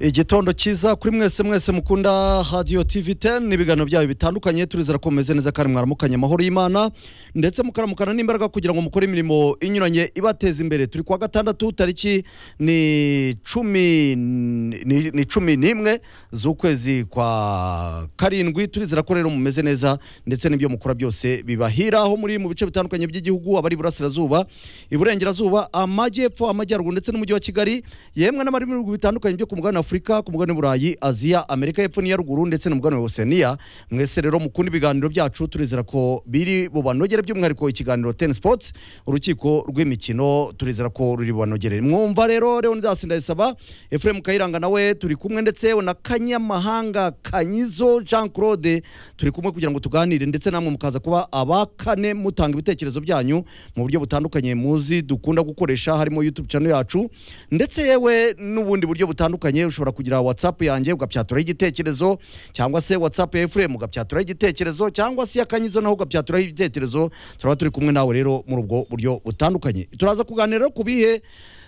igitondo cyiza kuri mwese mwese mukunda hadiyo tivi teni n'ibiganiro byayo bitandukanye turizera ko mumeze neza kandi mwaramukanye amahoro y'imana ndetse mukaramukana n'imbaraga kugira ngo mukore imirimo inyuranye ibateza imbere turi kuwa gatandatu tariki ni cumi ni- ni cumi n'imwe z'ukwezi kwa karindwi turizera ko rero mumeze neza ndetse n'ibyo mukora byose bibahira aho muri mu bice bitandukanye by'igihugu abari iburasirazuba iburengerazuba amajyepfo amajyaruguru ndetse n'umujyi wa kigali yemwe n'abari mu bihugu bitandukanye byo ku mugabane wa afurika ku mugabane w'uburayi aziya amerika y'epfo n'iya ruguru ndetse n'umugabane wa oseniya mwese rero mukunda ibiganiro byacu turizera ko biri bubanogere by'umwihariko ikiganiro teni sipoti urukiko rw'imikino turizera ko ruri bubanogere mwumva rero leonidas ndayisaba efuremu kayiranga nawe turi kumwe ndetse yewe na kanyamahanga kanyizo jean claude turi kumwe kugira ngo tuganire ndetse namwe mukaza kuba abakane mutanga ibitekerezo byanyu mu buryo butandukanye muzi dukunda gukoresha harimo youtube channel yacu ndetse yewe n'ubundi buryo butandukanye ushobora kugira whatsapp yanjye ugabyaturaho igitekerezo cyangwa se whatsapp ya fm ugabyaturaho igitekerezo cyangwa se yakanyizo naho ugabyaturaho igitekerezo turaba turi kumwe nawe rero muri ubwo buryo butandukanye turaza kuganira rero ku bihe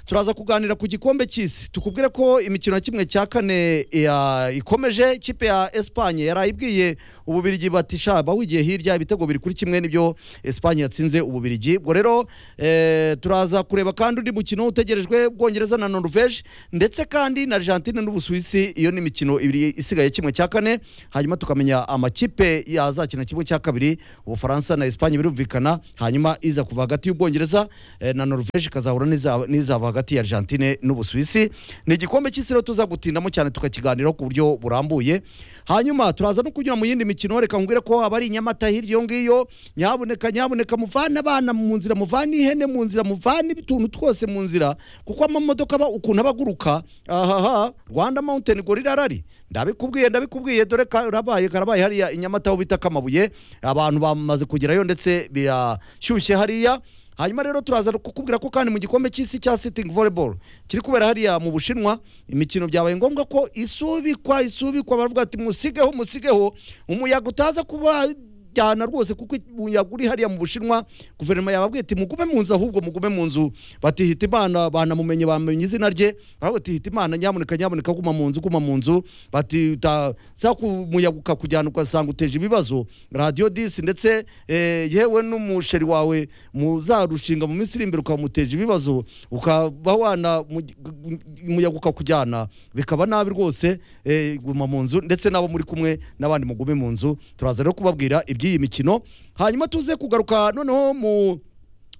turaza kuganira ku gikombe cy'isi tukubwire ko imikino ya kimwe cya kane ya- ikomeje ikipe ya esipanye yarayibwiye ububirigi bati sha bawigiye hirya ibitego biri kuri kimwe n'ibyo esipanye yatsinze ububirigi ubwo rero eh, turaza kureba kandi undi mukino utegerejwe bwongereza na noruveje ndetse kandi na argentine n'ubusuwisi iyo ni imikino ibiri isigaye kimwe cya kane hanyuma tukamenya amakipe yazakina kimwe cya kabiri ubufaransa na esipanye birumvikana hanyuma iza kuva hagati y'ubwongereza eh, na noruveje ikazahura n'iza- n'izava hagati ya argentine n'ubusuwisi ni igikombe cy'isi rero tuzagutindamo cyane tukakiganiraho ku buryo burambuye hanyuma turaza no kunyura mu yindi mikino reka nkubwire ko abari i nyamata hirya iyo ngiyo nyaboneka nyaboneka muvane abana mu nzira muvane ihene mu nzira muvane utuntu twose mu nzira kuko amamodoka aba ukuntu aba aguruka ahaha rwanda mountain gorilla rari ndabikubwiye ndabikubwiye dore karabaye karabaye hariya i nyamata aho bita kamabuye abantu bamaze kugerayo ndetse birashyushye hariya hanyuma rero turaza kukubwira ko kandi mu gikombe cy'isi cya sitingi volleyball kiri kubera hariya mu bushinwa imikino byabaye ngombwa ko isubikwa isubikwa baravuga ati musigeho musigeho umuyaga utaza kuba jyana rwose kuko umuyaga uri hariya mu bushinwa guverinoma yababwiye ati mugume mu nzu ahubwo mugume mu nzu batihita imana banamumenye bamenye izina rye baravuga ati hita imana nyamuneka nyamuneka guma mu nzu guma mu nzu bati za umuyaga ukakujyana ugasanga uteje ibibazo radiyo disi ndetse eh, yewe n'umusheri wawe muzarushinga mu minsi iri imbere ukamuteje ibibazo ukaba wana mu- umuyaga ukakujyana bikaba nabi rwose eh, guma mu nzu ndetse n'abo muri kumwe n'abandi mugume mu nzu turaza rero kubabwira iby'iyi mikino hanyuma tuze kugaruka noneho mu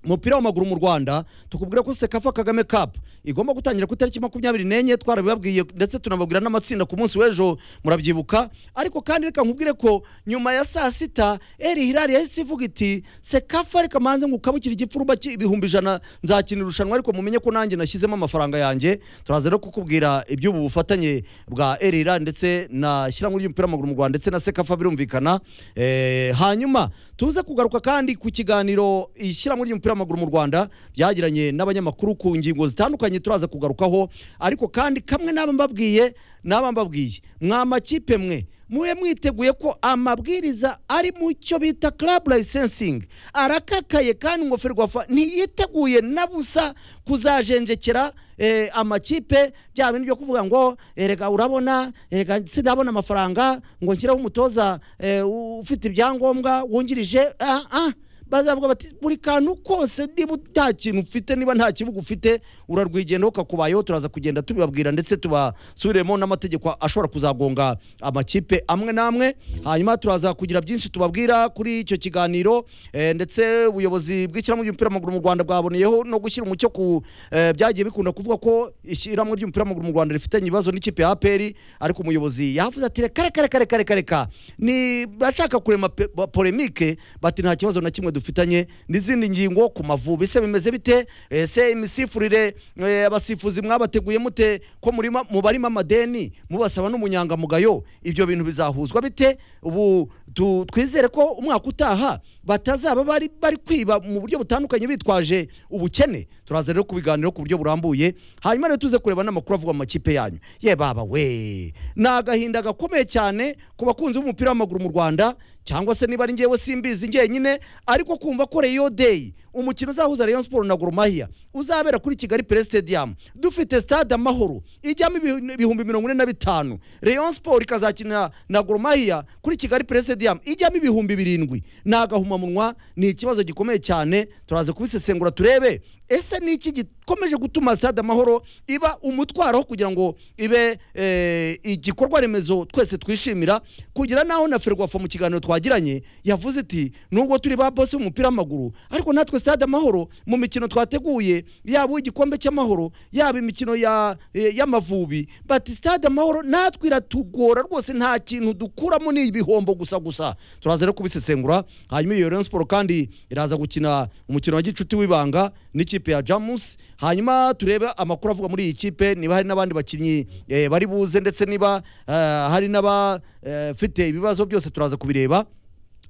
umupira w'amaguru mu rwanda tukubwira ko sekafa kagame cup igomba gutangira ku itariki makumyabiri n'enye twarabibabwiye ndetse tunababwira n'amatsinda ku munsi w'ejo murabyibuka ariko kandi reka nkubwire ko nyuma ya saa sita eri hirari yahise ivuga iti sekafa reka manze ngukabukira igipfuruba cy'ibihumbi ijana nzakina irushanwa ariko mumenye ko nanjye nashyizemo amafaranga yanjye turaza rero kukubwira iby'ubu bufatanye bwa eri hirari ndetse na shyirahamwe ry'umupira w'amaguru mu rwanda ndetse na sekafa birumvikana Eh, hanyuma tuze kugaruka kandi ku kiganiro ishyirahamwe ry'umupira w'amaguru mu rwanda ryagiranye n'abanyamakuru ku ngingo zitandukanye turaza kugarukaho ariko kandi kamwe n'aba mbabwiye n'aba mbabwiye mwa makipe mwe mube mwiteguye ko amabwiriza ari mu cyo bita club licensing arakakaye kandi ingofero rwafa ntiyiteguye na busa kuzajenjekera eh, amakipe bya bintu byo kuvuga ngo erega urabona erega sinabona amafaranga ngo nshyireho umutoza eh, u- ufite ibyangombwa wungirije ah, ah. bazavuga bati buri kantu kose niba nta kintu ufite niba nta kibuga ufite urarwigendaho kakubayeho turaza kugenda tubibabwira ndetse tubasubiremo n'amategeko ashobora kuzagonga amakipe amwe n'amwe hanyuma turaza kugira byinshi tubabwira kuri icyo kiganiro eh, ndetse ubuyobozi bw'ishyirahamwe ry'umupira w'amaguru mu rwanda bwaboneyeho no gushyira umucyo ku eh, byagiye bikunda kuvuga ko ishyirahamwe ry'umupira w'amaguru mu rwanda rifitanye ibibazo n'ikipe ya aperi ariko umuyobozi yavuze ati reka reka reka reka reka reka ni bashaka kurema pe- ba- polemike bati nta kibazo na kimwe dufitanye n'izindi ngingo ku mavubi ese bimeze bite ese imisifurire eh, abasifuzi mwabateguye mute ko murima mubarimo amadeni mubasaba n'umunyangamugayo ibyo bintu bizahuzwa bite ubu tu- twizere ko umwaka utaha batazaba bari bari kwiba mu buryo butandukanye bitwaje ubukene turaza rero kubiganiraho ku buryo burambuye hanyuma rero tuze kureba n'amakuru avuga mu makipe yanyu ye baba we ni agahinda gakomeye cyane ku bakunzi b'umupira w'amaguru mu rwanda cyangwa se niba ari ngewe simbizi ngenyine ariko kumva ko reyo deyi umukino uzahuza Rayon siporo na goromahia uzabera kuri kigali pere sitediyamu dufite stade amahoro ijyamo ibihu- ibihumbi mirongo ine na bitanu Rayon siporo ikazakinira na goromahia kuri kigali pere sitediyamu ijyamo ibihumbi birindwi ni agahumamunwa ni ikibazo gikomeye cyane turaza kubisesengura turebe ese ni iki gikomeje gutuma stade amahoro iba umutwaro kugira ngo ibe eh, igikorwa remezo twese twishimira kugira naho na ferwafa mu kiganiro twagiranye yavuze iti nubwo turi ba bose b'umupira w'amaguru ariko natwe stade amahoro mu mikino twateguye yaba uw'igikombe cy'amahoro yaba imikino ya- eh, y'amavubi bati stade amahoro natwe iratugora rwose nta kintu dukuramo ni ibihombo gusa gusa turaza rero kubisesengura hanyuma iyo Rayon Sport kandi iraza gukina umukino wa gicuti w'ibanga n'ikipe ya Jamus hanyuma turebe amakuru avuga muri iyi kipe niba hari n'abandi bakinnyi eh, bari buze ndetse niba eh, hari n'abafite ibibazo byose turaza kubireba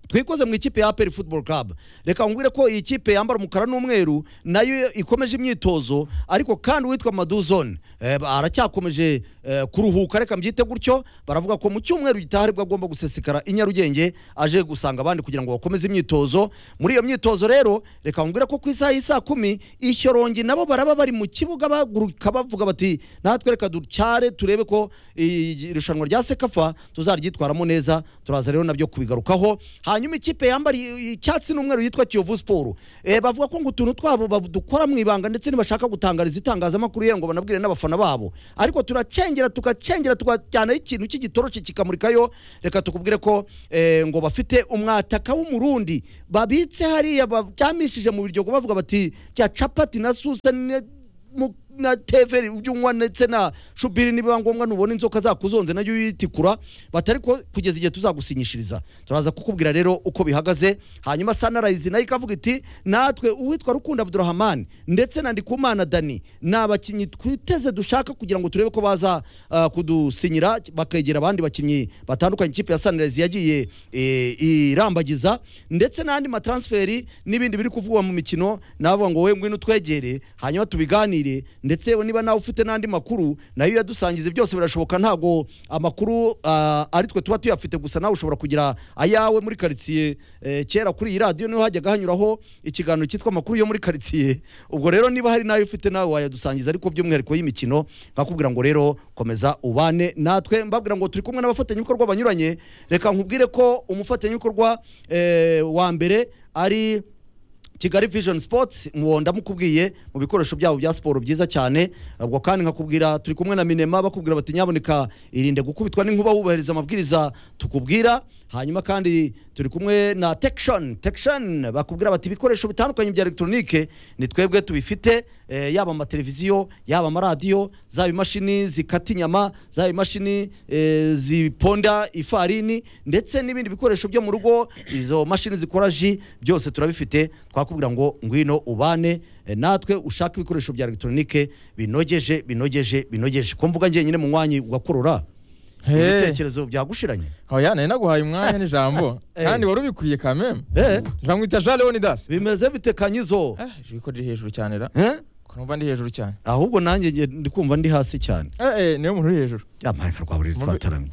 twikoze mu ikipe ya APR Football Club reka ngwire ko iyi kipe yambara umukara n'umweru nayo ikomeje imyitozo ariko kandi uwitwa Maduzone eh, ba- aracyakomeje eh, kuruhuka reka mbyite gutyo baravuga ko mu cyumweru gitaha aribwo agomba gusesekara i Nyarugenge aje gusanga abandi kugira ngo bakomeze imyitozo muri iyo myitozo rero reka ngwire ko ku isaha y'isaa kumi ishyorongi nabo baraba bari mu kibuga baguruka bavuga bati natwe reka ducyare turebe ko iyi- irushanwa rya sekafa tuzaryitwaramo neza turaza rero nabyo kubigarukaho hanyuma ikipe yambara i- icyatsi n'umweru yitwa kiyovu siporo Eh, bavuga ko ngo utuntu twabo badukora mu ibanga ndetse ntibashaka gutangariza itangazamakuru ye ngo banabwire n'abafana babo ariko turacengera tugacengera tugajyanaho ikintu cy'igitoroshi kikamurikayo reka tukubwire ko eh, ngo bafite umwataka w'umurundi babitse hariya baryamishije mu biryogo bavuga bati rya capati na susani mu- na teveri ujye unywa ndetse na shubiri nibiba ngombwa nubona inzoka zakuzonze nayo uyitikura batari ko kugeza igihe tuzagusinyishiriza turaza kukubwira rero uko bihagaze hanyuma sanarayizi nayo ikavuga iti natwe uwitwa rukundo abdurahamani ndetse na ndikumana dani ni abakinnyi twiteze dushaka kugira ngo turebe ko baza ah, kudusinyira bakegera abandi bakinnyi batandukanye ikipe ya sanirayizi yagiye eh, irambagiza ndetse n'andi matransferi n'ibindi biri kuvugwa mu mikino navuga ngo we ngwino utwegere hanyuma tubiganire ndetse yewe niba nawe ufite n'andi makuru nayo uyadusangize byose birashoboka ntabwo amakuru ah, ari twe tuba tuyafite gusa nawe ushobora kugira ayawe muri karitsiye eh, kera kuri iyi radiyo niho hajyaga hanyuraho ikiganiro cyitwa amakuru yo muri karitsiye ubwo rero niba hari n'ayo ufite nawe wayadusangiza ariko by'umwihariko y'imikino nkakubwira ngo rero komeza ubane natwe mbabwira ngo turi kumwe n'abafatanyabikorwa banyuranye reka nkubwire ko umufatanyabikorwa eh, wa mbere ari kigali vision sports mu ndamukubwiye mu bikoresho byabo bya siporo byiza cyane ubwo kandi nkakubwira turi kumwe na minema bakubwira bati nyaboneka irinde gukubitwa n'inkuba wubahiriza amabwiriza tukubwira hanyuma kandi turi kumwe na tekishoni tekishoni bakubwira bati ibikoresho bitandukanye bya elegitoronike ni twebwe tubifite eh, yaba amateleviziyo yaba amaradiyo zaba imashini zikata inyama zaba imashini eh, ziponda ifarini ndetse n'ibindi bikoresho byo mu rugo izo mashini zikora ji byose turabifite twakubwira ngo ngwino ubane eh, natwe ushaka ibikoresho bya elegitoronike binogeje binogeje binogeje ko mvuga ngenyine mu mwanya ugakurura ibitekerezo byagushiranye oya nari naguhaye umwanya n'ijambo Eh. kandi wari ubikwiye kameme Eh. bamwita jean leonidas bimeze bitekanyizo Eh, ijwi ko riri hejuru cyane ra Eh? ko numva ndi hejuru cyane ahubwo nanjye nge- ndi kumva ndi hasi cyane Eh, eh, niwe muntu uri hejuru yamarika rwa buriri Muri- twataramye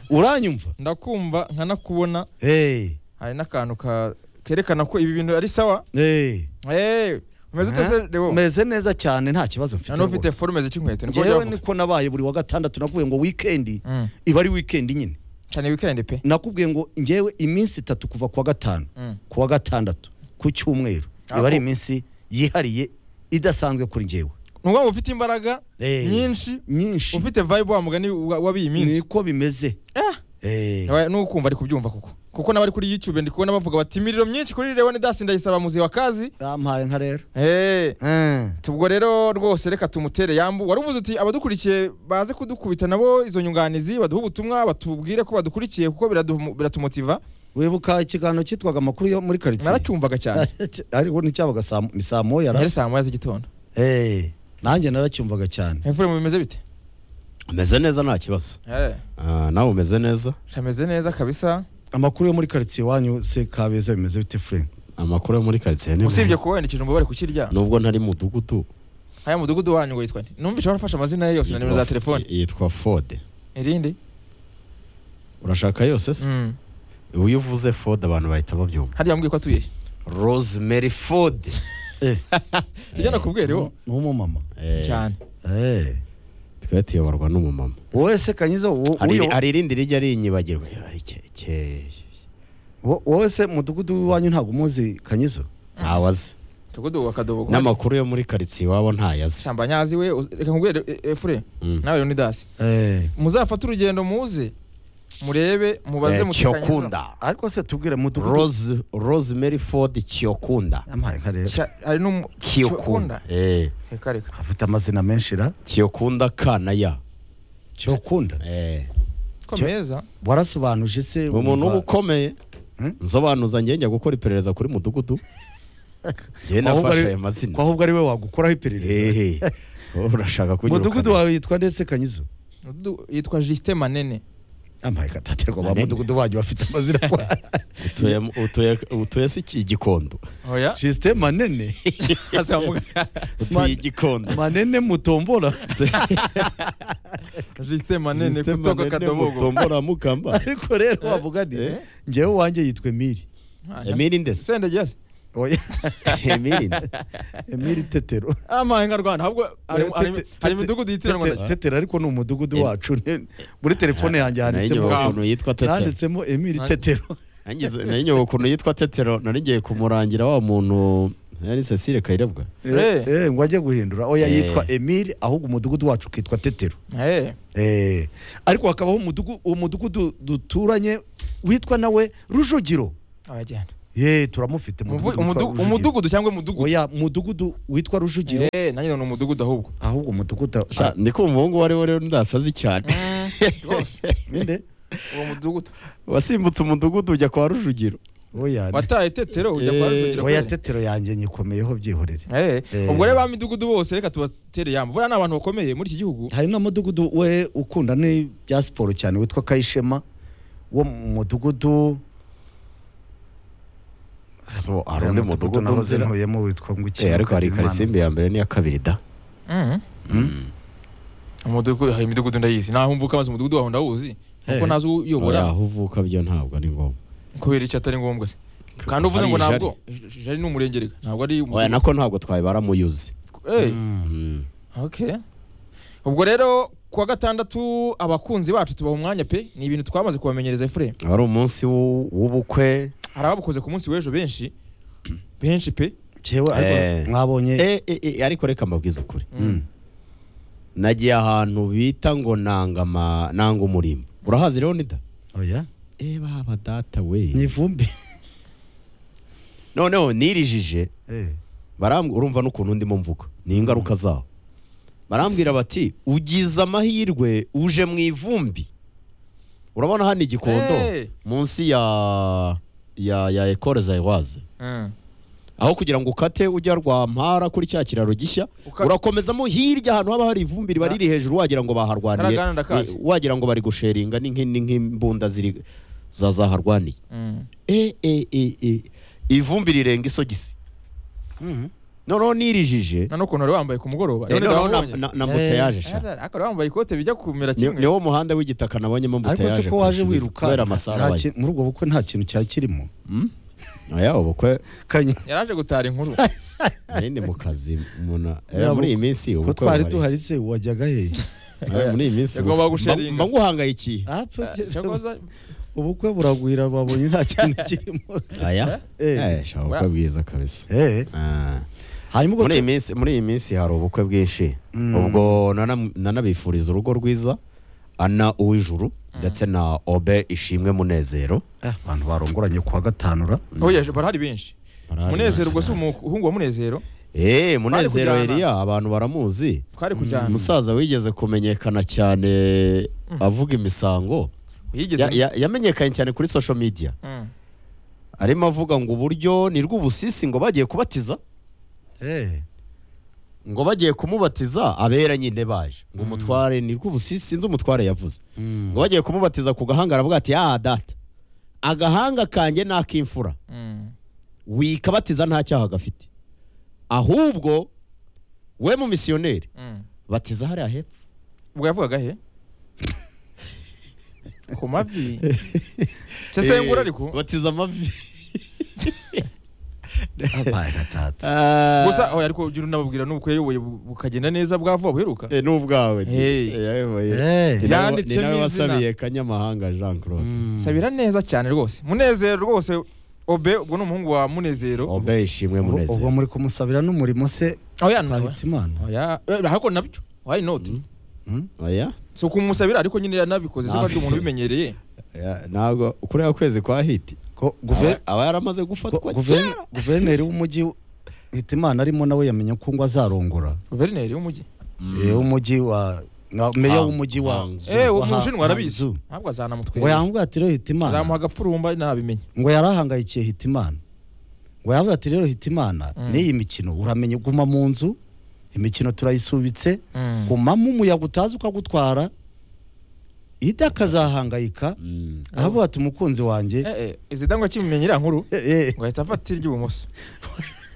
uranyumva ndakumva nkanakubona Eh, hari n'akantu ka- kerekana ko ibi bintu ari sawa eh. Eh, umeze ute se Eh? Leo? meze neza cyane nta kibazo mfite nta n'ufite rwose. forume zica inkweto niko ngewe byavuga niko nabaye buri wa gatandatu nakubwiye ngo wikendi Mm. iba ari wikendi nyine cana wikendi pe nakubwiye ngo ngewe iminsi itatu kuva ku wa gatanu Mm. ku wa gatandatu ku cyumweru iba Aho. ari iminsi yihariye idasanzwe kuri ngewe ni ukuvuga ngo ufite imbaraga Eh. nyinshi nyinshi ufite vibe wa mugani wa- wab'iyi minsi niko bimeze Eh. Eh. Aba- nukumva ari kubyumva koko kuko n'abari kuri youtube ndi kubona bavuga bati imiriro myinshi kuri leonidas ndayisaba muzi wa kazi bampaye nka rero Eh, Eh. ubwo rero rwose reka tumutere yambu wari uvuze uti abadukurikiye baze kudukubita nabo izo nyunganizi baduhe ubutumwa batubwire ko badukurikiye kuko biradu- biratumutiva wibuka ikiganiro cyitwaga amakuru yo muri karitsiye naracyumvaga cyane ariko nicyabaga saa- ni saa moya ra- yari saa moya z'igitondo Eh, nanjye naracyumvaga cyane hepfure mu bimeze bite umeze neza nta kibazo Eh, Ah, nawe umeze neza hameze neza kabisa amakuru yo muri karitsiye iwanyu se kabeza bimeze bite fure amakuru yo muri karitsiye ni usibye meza kuba wendikije umubare kukirya nubwo ntari mu mudugudu haya mudugudu wanyu ngo yitwa nde numvise warafashe amazina ye yose na nimero za telefone yitwa fode irindi urashaka yose se Mm. iyo uvuze ford abantu bahita babyumva hariya wambwiye ko atuye he rosemary ford eh hirya nakubwira iwo ni umumama Eh, cyane eh twari tuyoborwa n'umumama wowe se kanyiza wo- Hari iri- uyo- hari irindi rijya rinyibagirwa ari ke ke wo- wowe se mudugudu w'iwanyu ntabwo umuzi kanyiza ntawe azi tugudu akadobo n'amakuru yo muri karitsiye iwabo ntayo azi shyamba nyazi we uzi- reka nkubwire e- efure Mm. nawe leonidas eh muzafate urugendo muze murebe mubaze Eh, mutekanye cyokunda ariko se tubwire mudugudu rose rosemary ford cyokunda yampaye karere hari n'umu cyokunda Eh, reka reka afite amazina menshi ra cyokunda ka na ya cyokunda Eh, ko Cyo- meza warasobanuje se ni umuntu uba wumva- ukomeye Hmm? nsobanuza njye njya gukora iperereza kuri mudugudu njyewe Ko ahubwo nafashe ari- ayo ko mazina ahubwo ari we wagukoraho iperereza Eh, wowe urashaka mudugudu kunyirukana wawe yitwa ndetse kanyizo Mudugudu yitwa justin manene ampaye kataterwa ba Manene. mudugudu wanyu bafite amazina Utuye- utuye- utuye si iki igikondo oya jisite manene Man- utuye igikondo manene mutombora justin manene System kutoka manene kadobogo mutombora mukamba ariko rero wavuga ni eh. ngewe wanjye yitwa emiri emiri ndese sende gese Oya, emiri emiri tetero amahe nka rwanda ahubwo hari- hari- hari imidugudu yitiranwa na Tete- tetero ariko ni umudugudu Em- wacu ne- muri telefone yanjye nari handitsemo nyobewe ukuntu yitwa tetero handitsemo emiri Nanjye- tetero Nangize- nari nyobewe ukuntu yitwa tetero nari ngiye kumurangira wa muntu yari cecile kayirebwa Eh. Eh, ngo ajye guhindura oya Eh. yitwa emiri ahubwo umudugudu wacu ukitwa tetero Eh, Eh, ariko hakabaho umudugu- uwo mudugudu duturanye witwa nawe rujugiro abagenda ye turamufite Umuvu- mudugudu witwa umudu- Rujugiro. umudugudu cyangwa umudugudu oya mudugudu witwa rujugiro Eh, nanjye ni umudugudu ahubwo ahubwo umudugudu Ah, sha ni ko umuhungu wari rero ndasazi cyane rwose inde uwo mudugudu wasimbutse umudugudu ujya kwa rujugiro oya ne. wataye tetero ujya kwa Eh, rujugira oya kweli. tetero yanjye nyikomeyeho byihorere Eh, Eh. ubwo rero ba midugudu bose reka tubatere yamba buriya ni abantu bakomeye muri iki gihugu hari n'umudugudu we ukunda n'ibya siporo cyane witwa kayishema wo mu mudugudu so hari undi mudugudu nahoze nzira ntuyemo witwa nguki Eh, ariko hari karisimbi ya mbere n'iya kabiri da umudugudu hari imidugudu ndayizi naho mvuka maze umudugudu wawe ndawuzi kuko Eh. ntazi Oya, uyobora aho uvuka byo ntabwo ari ngombwa kubera icyo atari ngombwa se kandi uvuze Hari ngo ijari. ntabwo ij- jari ni umurenge reka ntabwo ari oya nako ntabwo twabibara mu yuzi Eh, Mm. okay ubwo rero kuwa gatandatu abakunzi bacu tubaha umwanya pe ni ibintu twamaze kubamenyereza efure wari umunsi w'u- w'ubukwe hari ababukoze ku munsi w'ejo benshi benshi pe cyewe Eh. ariko mwabonye Eh, eh, eh, ariko reka mbabwize ukuri Mm. nagiye ahantu bita ngo nanga ama- nanga umurimbo urahazi rero nida oya eh baba data we n'ivumbi noneho nirijije Eh. barambwira urumva n'ukuntu ndimo mvuga ni ingaruka zaho barambwira bati ugize amahirwe uje mu ivumbi urabona hano igikondo Eh. munsi ya ya ya ekore zayiwaze Mm. aho kugira ngo ukate ujya rwa mpara kuri cya kiraro gishya Uka- urakomezamo hirya ahantu haba hari ivumbi riba riri hejuru wagira ngo baharwaniye Karagana ndakazi. eh, wagira ngo bari gusheringa ni nk'in- ni nk'imbunda ziri za zaharwaniye Mm. e e e e ivumbi rirenga isogisi Mhm. noneho nirijije nta n'ukuntu wari wambaye ku mugoroba eh, Rero noneho na- ndababonye. na- na moteyaje sha Asa- ariko wari wambaye ikote bijya kumera Ni- kimwe niwo muhanda w'igitaka nabonyemo ariko moteyaje se ko waje kurusha ibindi, wiruka kubera nta amasaha abaye kintu- muri ubwo bukwe nta kintu cyari kirimo oya ubukwe kanye yaraje gutara inkuru nari ndi mu kazi umuntu eh, Uriya muri iyi bukwe- minsi ko ubukwe twari buhari. duhari se wajyaga hehe Eh, muri iyi minsi Yagomba ubukwe- gusharinga. mba- mba nguhangayikiye Apfa, cyakoza ubukwe buragwira babonye nta kintu kirimo aya Eh. Eh, sha ubukwe Wa- bwiza kabisa Eh, Ah. hanyuma ubwo muri iyi minsi muri iyi minsi hari ubukwe bwinshi Mm. ubwo nanam- nanabifuriza urugo rwiza ana uw'ijuru ndetse na obe ishimwe munezero Eh, abantu barongoranye kuwa gatanu ra oya barahari benshi Barahari munezero ubwo benshi si umuhungu wa munezero Eh, munezero kujyana. Eliya abantu baramuzi twari kujyana umusaza wigeze kumenyekana cyane avuga imisango yigeze Ya- ya- yamenyekanye cyane kuri social media Mm. arimo avuga ngo uburyo ni rw'ubusisi ngo bagiye kubatiza Eh, ngo bagiye kumubatiza abera nyine baje ngo umutware ni rw'ubusisi sinzi umutware yavuze mm. ngo bagiye kumubatiza ku gahanga aravuga ati ah data agahanga kanjye ni ak'imfura Mm. wikabatiza nta cyaha gafite ahubwo we mu misiyoneri Mm. batiza hariya hepfo ubwo yavugaga he ku mavi cyese ngura ariko batiza amavi abana tata Ah, gusa oya ariko ugira unababwira n'ubukwe yayoboye bu- bukagenda neza bwa vuba buheruka eh, n'ubwawe Hey. Eh, yayoboye. Eh. Ni nawe- Yanditsemo ni nawe izina. wasabiye kanyamahanga jean claude sabira neza cyane rwose munezero rwose obe ubwo ni umuhungu wa munezero obe ishimwe Ubwo- ubwo munezero muri kumusabira n'umurimo se oya nawe twahita imana oya eh, ariko nabyo why not Hmm? oya si ukumusabira ariko nyine yanabikoze se ko ari umuntu ubimenyereye Ya, ntabwo kuriya kwezi kwa hiti ko guve- aba- aba yaramaze ko gufatwa guve- kera. guverineri w'umujyi hitimana arimo nawe yamenye ko ngo azarongora guverineri w'umujyi Eh, w'umujyi wa nka meya Hang- w'umujyi wa Hangzhou. Eh, uwo wa- mushinwa arabizi Hangzhou. ntabwo ngo azanamutwera yambwira ati rero azamuha hitimana agapfurumba ntabimenye ngo yarahangayikiye hitimana ngo yambwira ati rero hitimana Mm. n'iyi mikino uramenye guma mu nzu imikino turayisubitse gumamo umuyaga utazi ukagutwara ida akazahangayika Mm. ahavuga ati umukunzi wanjye Eh, eh, izidangwa kimumenye iriya nkuru eh, eh, ngo ahita afata iry'ibumoso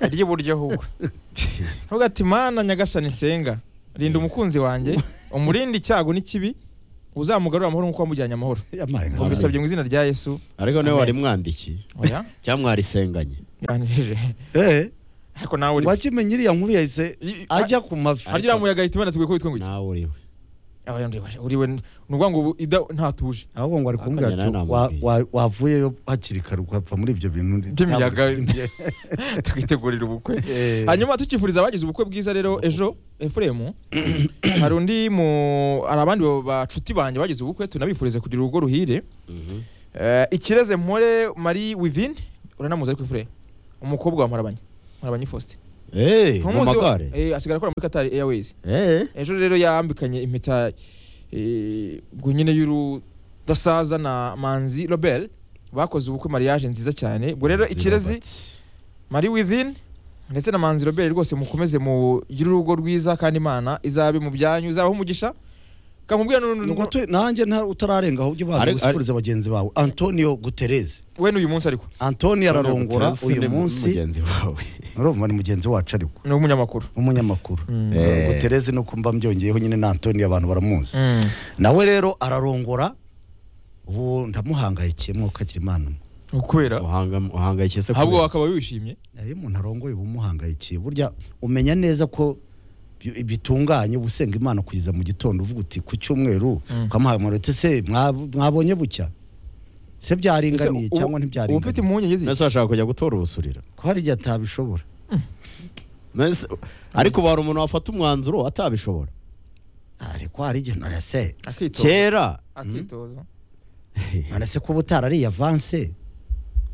iry'iburyo ahubwo nubwo ati mana nyagasani nsenga rinda umukunzi wanjye umurinde icyago n'ikibi uzamugarura amahoro nk'uko wamujyanye amahoro yampaye nka- ubisabye mu izina rya yesu ariko niwe Amen. wari mwandikiye oya cyangwa mwarisenganye yanjije Eh, ariko nawe uri uwakimenye iriya nkuru yahise I- I- ajya ku mavi harya uriya muyaga ahita imana tugwe kubitwe ngwiki nawe uriwe oya ndibasha uriwe ni ukuvuga ngo ubu ida ntatuje ahubwo ngo ari kumubwira Akagera ati nawe "Wa- namubwiye." wa- wavuyeyo hakiri kare ugapfa muri ibyo bintu by'imiyaga tukitegurira ubukwe Eh. hanyuma tukifuriza abagize ubukwe bwiza rero ejo efuremu hari undi mu hari abandi ba- bacuti banjye bagize ubukwe tunabifurize kugira urugo ruhire Mhm. Eh, ikireze mpore marie wivine uranamuzi ariko efuremu umukobwa wa mparabanye mparabanye faustin Eh, mu Nk'umunsi wa- magare eh, asigara akora muri qatar airways Eh. ejo rero yambikanye impeta eh, ubwo nyine y'urudasaza na manzi robert bakoze ubukwe mariage nziza cyane ubwo rero ikirezi Marie Within ndetse na Manzi Robert rwose mukomeze mu urugo rwiza kandi Imana izabe mu byanyu izabaho umugisha kamubwira Nuko tu- nanjye nta- utararengaho ujye ubanza Ari- usifurize bagenzi bawe antonio gutereze we n'uyu munsi ariko antonio ararongora Terence ni uyu mu- munsi mugenzi wawe urumva ni mugenzi wacu ariko ni umunyamakuru umunyamakuru Mm. Eh. gutereze no kumva mbyongeyeho nyine na antonio abantu baramuzi Mm. nawe rero ararongora ubu ndamuhangayikiye mwuka agira imana kubera Uhanga- uhangayikishije se ahubwo kubera- akaba wishimye iyo umuntu arongoye uba umuhangayikiye burya umenya neza ko bi- bitunganye uba usenga imana kugeza mu gitondo uvuga uti ku cyumweru Mm. ukamuha amanota ese mwa- mwabonye bucya se byaringaniye Ese u- cyangwa uba ufite ntibyaringaniye impungenge zihe? Nonese washaka kujya gutora ubusurira ko hari igihe atabishobora Nonese- ariko bari umuntu wafata umwanzuro atabishobora ariko hari igihe none se akitoza kera akitoza none se kuba utarariye avanse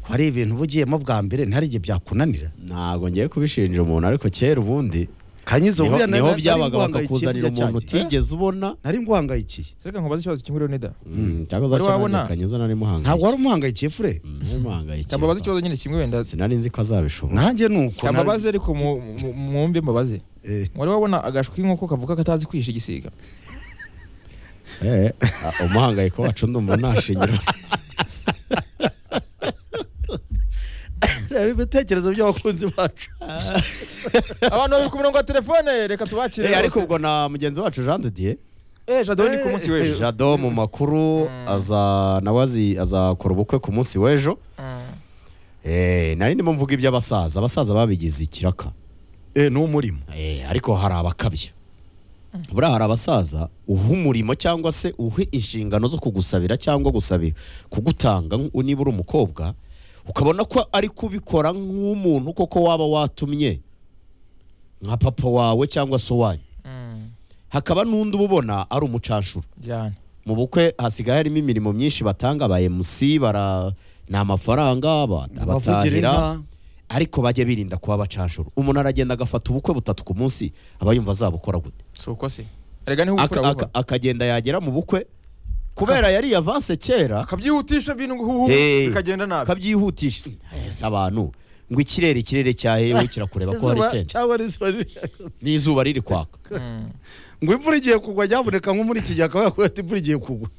ko hari ibintu uba ugiyemo bwa mbere ntihari igihe byakunanira ntabwo ngiye kubishinja umuntu ariko kera ubundi kanyizo niho buriya nari- niho nari byabaga nguhangayikiye bakakuzanira burya umuntu cyanjye. utigeze ubona nari nguhangayikiye sereka nkubaze ikibazo kinguriwe nida Mm, cyangwa Wari wabona? zacana kanyiza nari ntabwo muhangayikiye wari umuhangayikiye fure Mm, nari muhangayikiye. cyangwa mbabaze ikibazo nyine kimwe wenda sinari nzi ko azabishobora nanjye ni uko nari- mbabaze ariko mu- mu- mwumve mbabaze Eh. wari wabona agashwi k'inkoko kavuga katazi kwihisha igisiga Eh, ah, umuhangayiko wacu ndumva nashingira reba ibitekerezo by'abakunzi bacu abantu babiri ku murongo wa telefone reka tubakire Eh, ariko rwose. ubwo na mugenzi wacu jean de dieu Eh, Jado ni ku Eh, munsi w'ejo jado mu makuru Mm. aza nawe azi- azakora ubukwe ku munsi w'ejo Mm. Eh, nari ndimo mvuga iby'abasaza abasaza babigize ikiraka eh ni umurimo Eh, ariko hari abakabya buriya hari abasaza uha umurimo cyangwa se uhe inshingano zo kugusabira cyangwa gusabira kugutanga nk- niba uri umukobwa ukabona ko ari kubikora nk'umuntu koko waba watumye nka papa wawe cyangwa se uwanyu Mm. hakaba n'undi uba ubona ari umucanshuro Jyana. mu bukwe hasigaye harimo imirimo myinshi batanga ba MC bara ni amafaranga ba- abavugira abatahira inka ariko bajye birinda kuba bacanshuro umuntu aragenda agafata ubukwe butatu ku munsi aba yumva azabukora gute si uko se erega niho Aka- ubukura aka- buba akagenda yagera mu bukwe kubera yari avanse kera akabyihutisha bintu huhu Eh. bikagenda nabi akabyihutisha ese abantu ngo ikirere ikirere cyahewe kirakureba ko hari Izuba tente cyangwa rizuba riri- n'izuba riri kwaka Mm. ngo imvura igiye kugwa nyaboneka nko muri iki gihe akaba yakubwira ati imvura igiye kugwa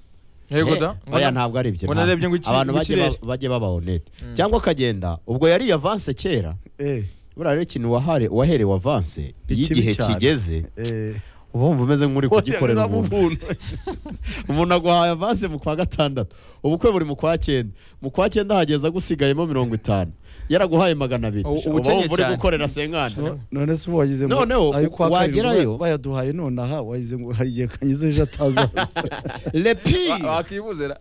yego Eh, da oya ntabwo ari ibyo ngo ntabwo. narebye ngo iki- abantu ngo bajye ikirere. ba- bajye baba honete Mm. cyangwa akagenda ubwo yari avanse kera eh buriya rero ikintu wahare- waherewe avanse iyo Ni kibi igihe cyane. kigeze eh uba wumva umeze nk'uri Oya, kugikorera umuntu umuntu. umuntu aguhaye avase mu kwa gatandatu ubukwe buri mu kwa cyenda mu kwa cyenda hageze agusigayemo mirongo itanu yaraguhaye magana abiri Ubu- uba ubukennye wumva uri cyane. gukorera senkani No- none se uba wagize ngo Noneho, ayo kwa kabiri wagerayo. ngo bayaduhaye nonaha wagize ngo hari igihe kanyuze ejo atazaza lepi wakibuzera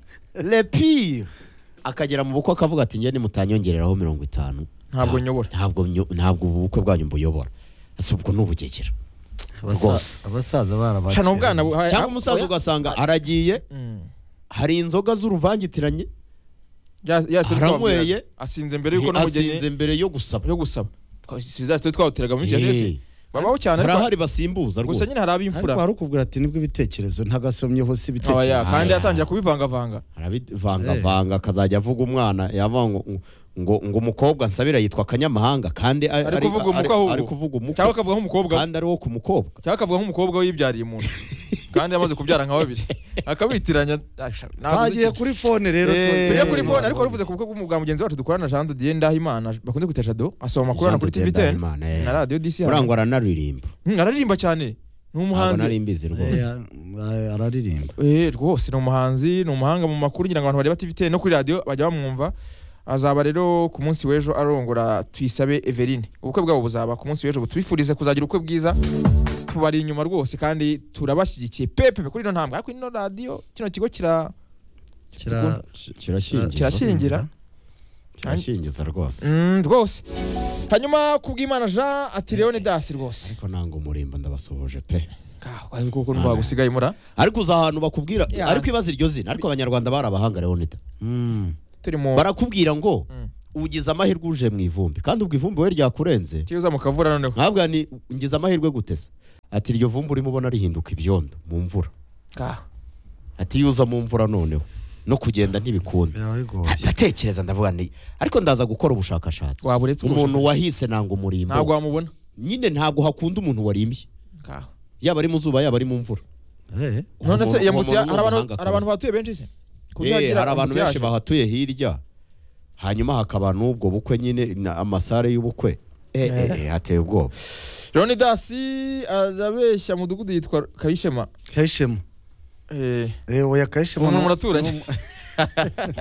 lepi akagera mu bukwe akavuga ati njye nimutanyongereraho mirongo itanu Ntabwo nta- nyobora." ntabwo nyo- ntabwo ubu bukwe bwanyu mbuyobora ese ubwo ni ubugegera Rwose. Abasa- abasaza barabakira cana ubwana bu- ha- cyangwa ha- umusaza oya. ugasanga aragiye Mm. hari inzoga z'uruvangitiranye Ya- ya se Aranyweye. twabwiraga. asinze mbere yuko azinze n'umugeni mbere yo gusaba yo gusaba sinzasi twe twawuteraga mu minsi ya Hey. none babaho cyane hari ariko- ahari gusa basimbuza rwose nyine hari ab'imfura ariko hari ukubwira ati nibwo ibitekerezo ntagasomyeho si Oya, ibitekerezo kandi Aya. yatangira kubivangavanga arabivangavanga akazajya avuga umwana yavuga ngo ngo ngo umukobwa nsabira yitwa akanyamahanga kandi ari Ari kuvuga umukwe ahubwo. ari kuvuga umukwe cyangwa akavuga nk'umukobwa we. kandi ari wo ku mukobwa cyangwa akavuga nk'umukobwa we yibyariye umuntu kandi yamaze kubyara nka babiri akabitiranya Asha, ntabwo uzi bagiye iki- kuri fone rero Eh, tu- tujya Eh, kuri eh, fone ariko waruvuze ku bukwe bwa mugenzi wacu dukorana Jean de Dieu Ndahimana bakunze kwita Jado asoma amakuru hano kuri Jean TV de Dieu 10 Ndahimana, eh. na radio DC hano. urangwa aranaririmba Hmm, araririmba cyane ni ntabwo umuhanzi nari mbizi Eh, rwose eh, araririmba Eh, rwose ni umuhanzi ni umuhanga mu makuru ngira ngo abantu bareba TV 10 no kuri radio bajya bamwumva azaba rero ku munsi w'ejo arongora tuyisabe Eveline ubukwe bwabo buzaba ku munsi w'ejo tubifurize kuzagira ubukwe bwiza tubari inyuma rwose kandi turabashyigikiye pepe kuri ino ntambwe ariko ino radio kino kigo kira Kira- kirashingiza kirashingira kirashingiza rwose Mm, rwose hanyuma kubw'imana jean ati leone dasi rwose ariko nanga umurimbo ndabasuhuje pe kazi kuko ntwagusigaye mura ariko uza ahantu bakubwira Yeah. ariko ibaza iryo zina ariko abanyarwanda barabahanga leonida Mm. turi mu barakubwira ngo Mm. ugize amahirwe uje mu ivumbi kandi ubwo ivumbi we ryakurenze kiza mu kavura noneho ntabwo ni ngize amahirwe gutesa ati iryo vumbi urimo ubona rihinduka ibyondo mu mvura kaho ati iyo uza mu mvura noneho no kugenda ntibikunda biraba bigoye ndatekereza ndavuga ni ariko ndaza gukora ubushakashatsi waba uretse umuntu umuntu wahise nanga ntabwo umurimbo wamubona nyine ntabwo hakunda umuntu warimbye kaho yaba ari mu zuba yaba ari mu mvura Eh, none se Uwo yambutse muntu ni hari abantu umuhanga hari abantu kabisa. bahatuye benshi se Ku buryo Eh, yagira hari abantu benshi ambuteyaje. bahatuye hirya hanyuma hakaba n'ubwo bukwe nyine na- amasare y'ubukwe Eh, eh, eh, hateye ubwoba leone dasi arabeshya mudugudu yitwa kayishema kayishema Eh, Eh, oya kayishema umuntu ni- muraturanye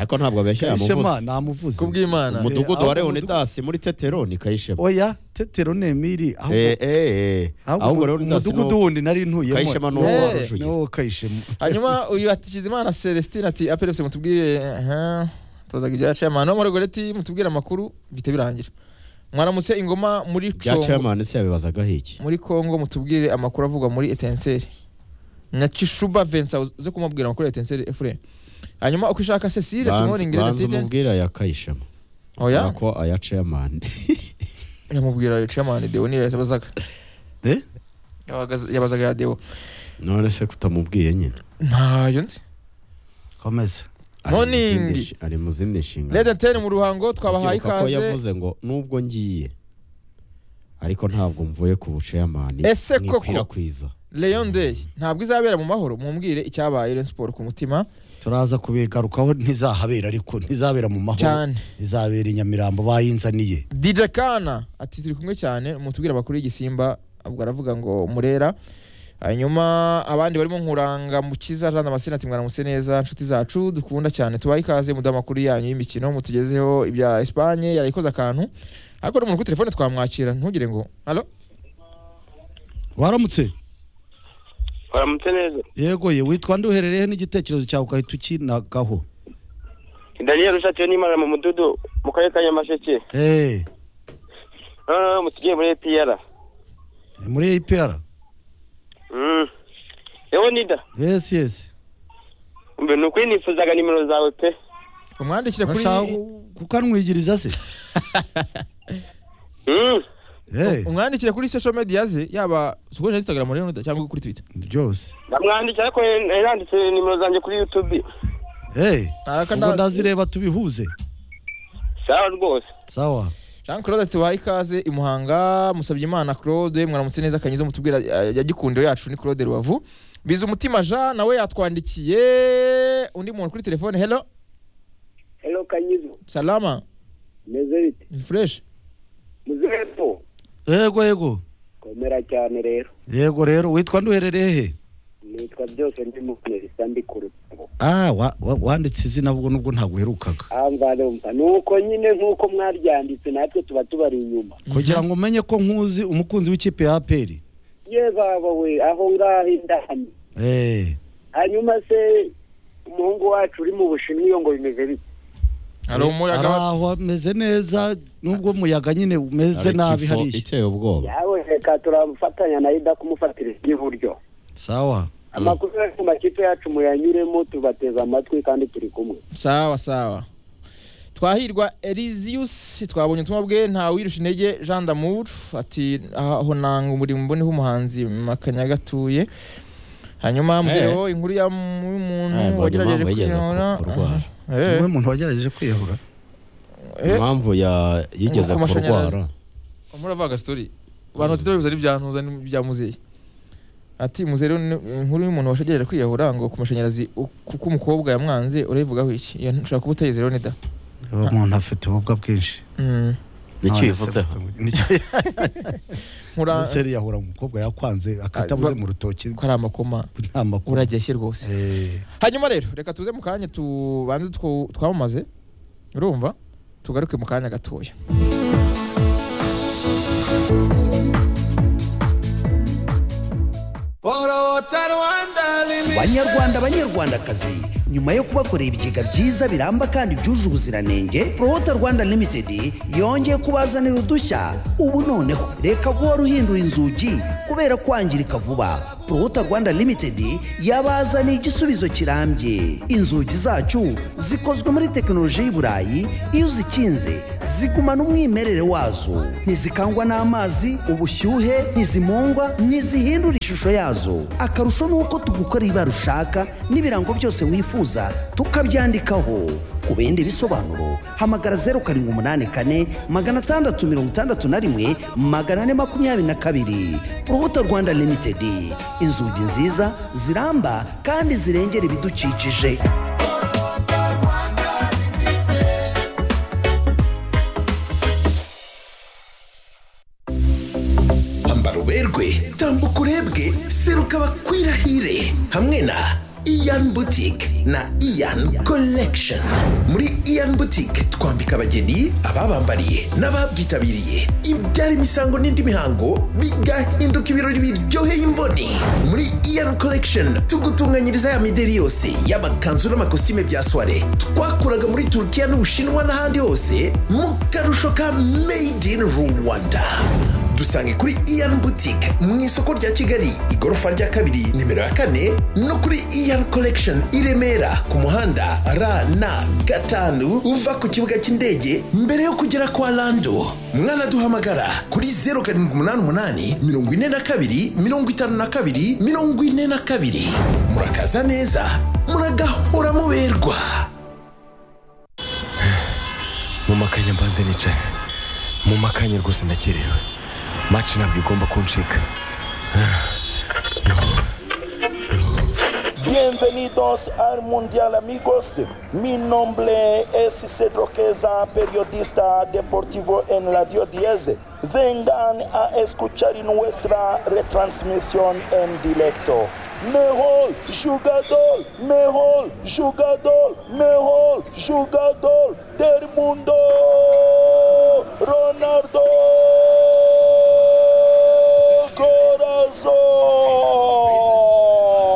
ariko ntabwo abeshya kayishema yamuvuze namuvuze kubw'imana umudugudu Eh, wa ahubwo leonidas muri tetero ni kayishema oya tetero nemiri ahubwo- Eh, eh, eh. ahubwo ahubwo leonidas ni umudugudu uwo- wundi nari ntuyemo kayishema ni uwo Eh. warushuye niwo kayishema hanyuma uyu ati Kizimana Celestine ati apelese mutubwire aha, tubazaga ibya chairman no Margoreti mutubwire amakuru bite birangira mwaramutse ingoma muri bya Congo chairman se yabibazagaho iki muri Congo mutubwire amakuru avugwa muri Etincelle Nyakishuba Vincent uze kumubwira amakuru ya Etincelle FM hanyuma uko ishaka Cecile Banza- tumuri ingere banza tite umubwire aya kayishema oya ko aya chairman yamubwira uyu chairman Deo niyo yabazaga Eh? Yabaga- yabazaga ya Deo none se kutamubwiye nyine ntayo nzi komeza Ari mu Morning. zindi nshi- ari mu zindi nshingano Red Antenne mu ruhango twabahaye Ndibuka ko ikaze yavuze ngo nubwo ngiye ariko ntabwo mvuye ku buceyamani Ese koko? mwikwirakwiza Leon Day ntabwo izabera mu mahoro mumbwire icyabaye Rayon Sport ku mutima turaza kubigarukaho ntizahabera ariko ntizabera mu mahoro cyane izabera i nyamirambo bayinzaniye DJ Kana ati turi kumwe cyane mutubwire amakuru y'igisimba ubwo aravuga ngo murera hanyuma abandi barimo nkuranga mukiza Jean Damascene ati mwaramutse neza inshuti zacu dukunda cyane tubaye ikaze muduhe amakuru yanyu y'imikino mutugezeho ibya Espagne yarayikoze akantu ariko n'umuntu kuri telefone twamwakira ntugire ngo halo waramutse Waramutse neza. yego ye witwa nde uherereyeho n'igitekerezo cyawe ugahita ukinagaho Daniel Rushatiyo n'Imana mu mududu mu karere ka Nyamasheke. Eh, Ah, mutugiye muri APR. muri APR Mm. Ewo nida. yes yes Mbe nukuri nifuzaga nimero zawe pe. umwandikire kuri urashaka kukanwigiriza se Mm. Eh, umwandikire kuri social media ze yaba ukoresha Instagram rero cyangwa kuri Twitter byose Ndamwanditse ariko yaranditse nimero zanjye kuri YouTube. Eh, Araka ubwo nda- ndazireba tubihuze Sawa rwose. sawa Jean Claude tubaha ikaze i Muhanga musabye Imana Claude mwaramutse neza kanyiza mutubwira eh, ya gikundo yacu ni Claude Rubavu biza umutima Jean nawe yatwandikiye undi muntu kuri telefone hello Hello Kanyizo, salama meze bite? ni fresh Muzepo, yego yego komera cyane rero yego rero witwa nduherereye he nitwa byose ndi mu bisa ndi ku rutabo ah wa- wa- wanditse izina ubwo nubwo ntabwo uherukaga ahamva numva ni uko nyine nk'uko mwaryanditse natwe tuba tubari inyuma kugira ngo umenye ko nkuzi umukunzi w'ikipe ya aperi ye baba we aho ngaho indani eh hanyuma se umuhungu wacu uri mu bushinwa iyo ngo bimeze bite hari umuyaga ari wa- aho ameze neza nubwo umuyaga nyine umeze Hari nabi tifo hariya iteye ubwoba yawe reka turafatanya na yuda kumufatira iburyo sawa amakuru yo ku makipe yacu muyanyuremo tubateze amatwi kandi turi kumwe sawa sawa twahirwa elisius twabonye ubutumwa bwe ntawirusha intege jean damour ati aho nanga umurimo mboneho umuhanzi makanya gatuye hanyuma muzereho inkuru ya mu- Eh, y'umuntu mbonye niwe muntu wagerageje kwiyahura Aha. Eh, impamvu yigeze ku- kurwara. wagerageje kwiyahura eh, impamvu ya- yigeze Ku mashanyarazi. kurwara muravanga sitori abantu batatu bibuze ari bya ntuza n'ibya muzehe ati muzereho ni- inkuru y'umuntu washegeraje kwiyahura ngo ku mashanyarazi u- kuko umukobwa yamwanze urayivugaho iki Iyo nshobora kuba utayizereho nida uwo muntu afite ububwa bwinshi Mm. nicyo None se bivuzeho mvuga- nicyo Nkura- Ese yahura umukobwa yakwanze akatabuze Ah, mu rutoki ko ari amakoma nta makuru urageshye rwose Eh, hanyuma rero reka tuze mu kanya tubanze two- twamamaze urumva tugaruke mu kanya gatoya banyarwanda banyarwandakazi nyuma yo kubakorera ibigega byiza biramba kandi byuje ubuziranenge prohota rwanda limited yongeye kubazanira udushya ubu noneho reka guhora uhindura inzugi kubera kwangirika vuba prohota rwanda limited yabazaniye igisubizo kirambye inzugi zacu zikozwe muri tekinoloji y'i burayi iyo uzikinze zigumana umwimerere wazo ntizikangwa n'amazi ubushyuhe ntizimungwa ntizihindura ishusho yazo akarusho ni uko tugukorera ibara ushaka n'ibirango byose wifuza tukabyandikaho ku bindi bisobanuro hamagara zeru karindwi umunani kane magana atandatu mirongo itandatu na rimwe magana ane makumyabiri na kabiri urubuto rwanda limitedi inzugi nziza ziramba kandi zirengera ibidukikije ambara uberwe tambuka urebwe seruka bakwirahire hamwe na iyan butike na iyan collection muri iyan butike twambika abageni ababambariye n'ababyitabiriye ibyara imisango n'indi mihango bigahinduka ibirori biryoheye imboni muri iyan collection tugutunganyiriza ya mideri yose y'amakanzu n'amakositime bya soire twakuraga muri turukiya n'ubushinwa n'ahandi hose mu karusho ka made in rwanda dusange kuri iyan boutique mu isoko rya kigali igorofa rya kabiri nimero ya kane no kuri iyan collection i remera ku muhanda rn gatanu uva ku kibuga cy'indege mbere yo kugera kwa lando mwanaduhamagara kuri 0788 42 52 42 murakaza neza muragahora muberwa mu makanya mbanze nicaye mu makanya rwose ndakerewe maci ntabwo igomba kuncika Bienvenidos al Mundial amigos. Mi nombre es Cedro Queza, periodista deportivo en Radio 10. Vengan a escuchar nuestra retransmisión en directo. Mejor jugador, mejor jugador, mejor jugador del mundo, Ronaldo. Corazón.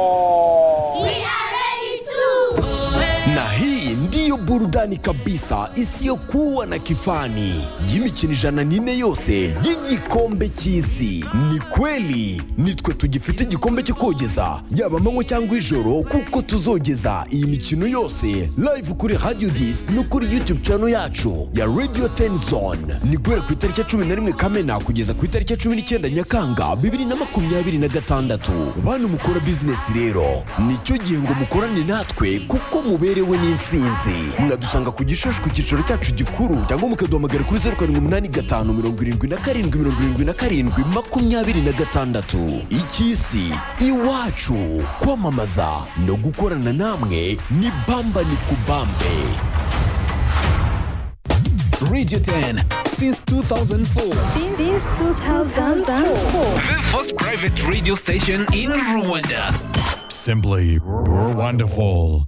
na hii ndiyo burudani kabisa isiyokuwa na kifani y'imikino ijana n'ine yose y'igikombe cy'isi ni kweli nitwe tugifite igikombe cyo kogeza yaba amanywa cyangwa ijoro kuko tuzogeza iyi mikino yose live kuri radio dis no kuri youtube channel yacu ya radio ten zone ni guhera ku itariki ya cumi na rimwe kamena kugeza ku itariki ya cumi n'icyenda nyakanga bibiri na makumyabiri na gatandatu bantu mukora bizinesi rero nicyo gihe ngo mukorane natwe kuko muberewe n'intsinzi mwadusanga ku gishushu ku cyicaro cyacu gikuru cyangwa mukaduhamagara kuri zeru karindwi umunani gatanu mirongo irindwi na karindwi mirongo irindwi na karindwi makumyabiri na gatandatu icy'isi iwacu kwamamaza no gukorana namwe ni bamba ni kubambe Radio 10 since 2004. Since 2004. The first private radio station in Rwanda. Simply wonderful.